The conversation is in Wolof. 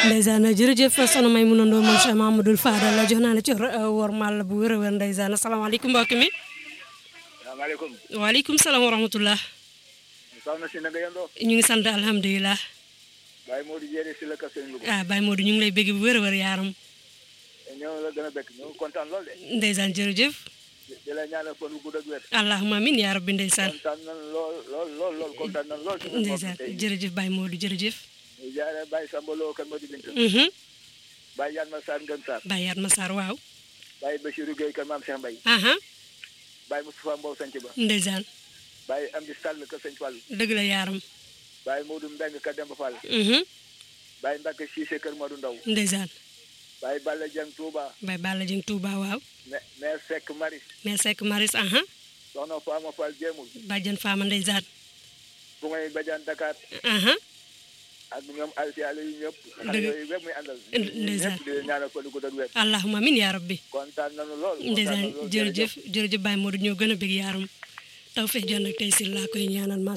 ndeysaan jërëjëf soxna may mun a ndoo moom Cheikh Mamadou Fadal la jox naa la ci wor mal bu wér a wér ndeysaan asalaamaaleykum mbokk mi salaamaaleykum. waaleykum salaam wa rahmatullah soxna si na nga yendoo. ñu ngi sant alhamdulilah Baye Modou Dieng si la kër Sëñ Louga. ah Baye Modou ñu ngi lay bégg bu wér a wér yaaram ñoo la gën a bekk ñu ngi kontaan lool de. ndeysaan jërëjëf di di la ñaanal fan wu gudd ak wér. allahumma amin yaa rabbi ndeysaan kontaan nañ lool lool lool lool kontaan nañ lool. ci ndeysaan jërëjëf Baye Modou jërëjëf ñu jaaree Baye Samba Lo kan Modou Binta. mhm Baye Yann Ma Sarr Ngën Sarr. Baye Yaat Massar waaw Baye Bachirou Gueye kan Maam Cheikh Mbaye. aha Baye Moustapha Mbow Sanc Ba. ndeysaan Baye Amdi Sall kër Sëñ Fall. dëgg la yaaram Baye Modou Mbeng kër Demba Fall. mhm Baye Mbacke Cissé kër Modou Ndaw. ndeysaan Baye Balla Dieng Touba. Baye Balla Jeng Touba waaw mais mais Seck Maris. mais Seck Maris aha soxna Fama Fall Jéemul. bàjjan Faama ndeysaan bu ngay bajaan Dakar. aha ak ñoom Alsi Aliou yi ñëpp. Dëgg. xale yooyu yëpp muy àndal. ndeysaan. ñëpp di leen ñaanal fan wu gudd ak wér. allahumma amin yaa rabbi kontaan nañu lool. kontaan ndeysaan nañu lool jërëjëf jërëjëf Baye Modou ñoo gën a bëgg yaaram taw feex jon ak tey si laa koy ñaanal